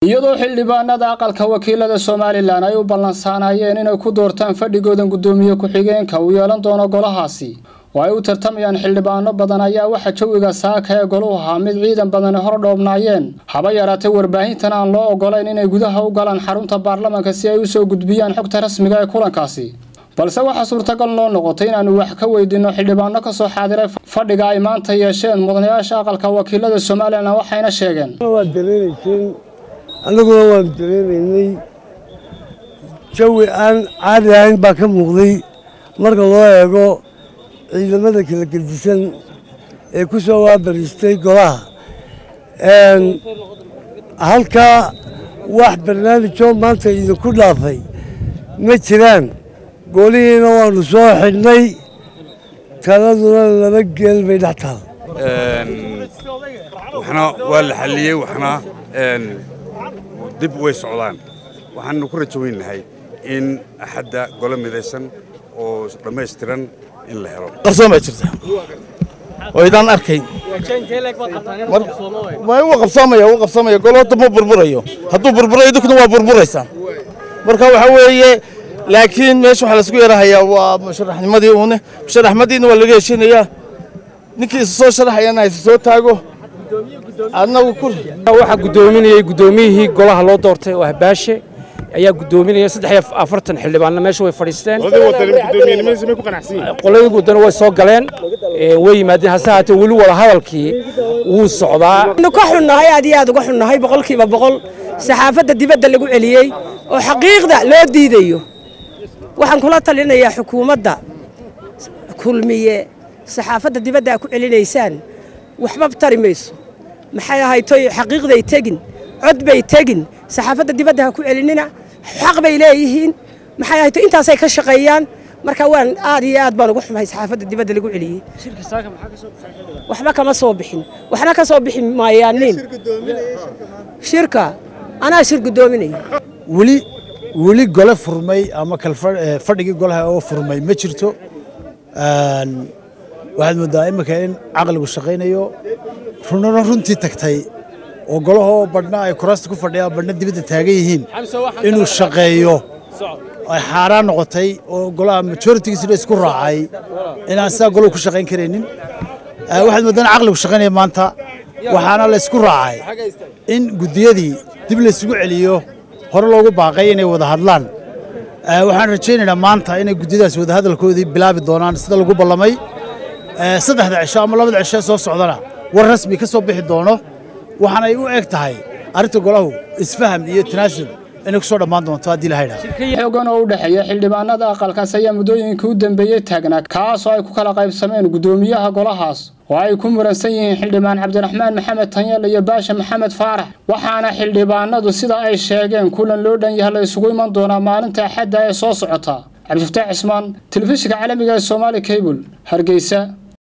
iyadoo xildhibaanada aqalka wakiilada somalilan ay u ballansaanayeen inay ku doortaan fadhigoodan guddoomiye ku-xigeenka uu yeelan doono golahaasi oo ay u tartamayaan xildhibaano badan ayaa waxaa jawiga saaka ee goluhu ahaa mid ciidan badani hor dhoobnaayeen haba yaraatay warbaahintan aan loo ogolayn inay gudaha u galaan xarunta baarlamanka si ay usoo gudbiyaan xogta rasmiga ee kulankaasi balse waxaa suurtagal noo noqotay inaanu wax ka weydiinno xildhibaano ka soo xaadiray fadhiga ay maanta yeesheen mudanayaasha aqalka wakiilada somalilan waxayna sheegeen waad dareemayseen annaguna waan dareemaynay jawi aan caadi ahayn baa ka muuqday marka loo eego ciidamada kala gedisan ee ku soo waabariistay golaha halkaa wax barnaamijoo maanta idinku dhaafay ma jiraan golihiina waanu soo xidhnay taladuna laba geel bay dhex taal waxna waa la xalliyey waxna dib way socdaan waxaanu ku rajo weynahay in axadda golo midaysan oo dhammaystiran in la helo qarsoon baa jirta oo idaan arkayn wuu qabsoomaya wuu qabsoomaya golo hadda ma burburayo hadduu burburayo idinkuna waa burburaysaan marka waxa weeye laakiin meesha waxaa laisku yarahayaa waa musharaxnimadii uune musharaxmadiina waa laga heshinayaa ninkii isa soo sharaxayana isa soo taago adnagu ku waxaa guddoominayay guddoomiyihii golaha loo doortay oo ahbaashe ayaa guddoominaya saddex iyo afartan xildhibaanna meesha way fadhiisteen qoladii wadana way soo galeen way yimaadeen hase haatee weli wada hadalkii wuu socdaa ka xunnahay aad iyo aad uga xunnahay boqolkiiba boqol saxaafadda dibadda lagu celiyey oo xaqiiqda loo diidayo waxaan kula talinayaa xukuumadda kulmiye saxaafadda dibadda aa ku celinaysaan waxba tari mayso maxay ahaytoy xaqiiqday tegin cod bay tegin saxaafadda dibadda ha ku celinina xaq bay leeyihiin maxay ahayto intaasay ka shaqeeyaan marka waan aad iyo aad baan uga xumahay saxaafadda dibadda lagu celiyey waxba kama soo bixin waxna ka soo bixi maayaanin shirka anaa shir guddoominaya weli weli gole furmay ama kalfadhigii golaha oo furmay ma jirto waxaad moodaa iminka in caqligu shaqaynayo runana runtii tagtay oo golahoo badhna ay kuraasta ku fadhiyaan badhna dibadda taagan yihiin inuu shaqeeyo ay xaaraan noqotay oo golaha majoritigiisina isku raacay inaan sidaa golahu ku shaqayn karaynin waxaad moodaa in caqligu shaqaynaya maanta waxaana la isku raacay in guddiyadii dib laysugu celiyo hore loogu baaqay inay wada hadlaan waxaan rajaynaynaa maanta inay guddiyadaas wadahadalkoodii bilaabi doonaan sida lagu ballamay saddexda cisho ama labada cisho soo socdana war rasmi ka soo bixi doono waxaanay u eg tahay arrinta golahu isfaham iyo tanaasul inay ku soo dhammaan doonto haddii la haydhaa xoogan oo u dhexeeya xildhibaanada aqalkaas ayaa muddooyinkii u dambeeyey taagnaa kaas oo ay ku kala qaybsameen guddoomiyaha golahaas oo ay ku muransan yihiin xildhibaan cabdiraxmaan maxamed tanyal iyo baasha maxamed faarax waxaana xildhibaanadu sida ay sheegeen kulan loo dhan yahay la isugu iman doonaa maalinta axadda ee soo socota cabdifataax cismaan telefishinka caalamiga ee soomaali cable hargeysa